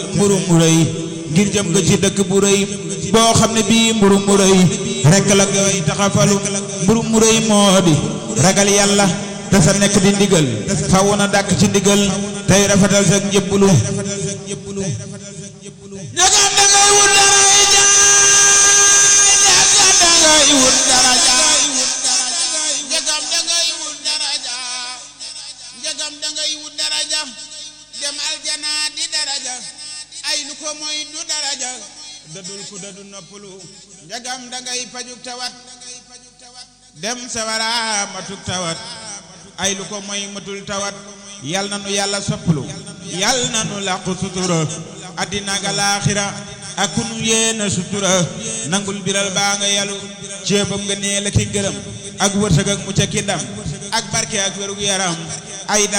mburu mu rëy ngir jëm nga ci dëkk bu rëy boo xam ne bii mburu mu rëy rekk la ngay taxafalu mburu mu rëy moo di ragal yàlla te sa nekk di ndigal faw na dàkk ci ndigal tey rafetal sa njëbbulu ñagam da ngay wut dara ñagam da ngay wut dara njëgam da ngay wut daraja njëgam da ngay wut daraja dem aljana di daraja ay lu ko mooy du daraja dadul ku dadu noppalu njëgam da ngay pajuk tawat dem sawara matuk tawat ay lu ko mooy matul tawat yal na nu yàlla soppalu yal na nu làqu sutura addina ak alaaxira ak ku nu yéena sutura nangul biral baa nga yalu ceebam nga nee la ki ngërëm ak wërsëg ak mucc ki ndam ak barke ak wérug yaram ay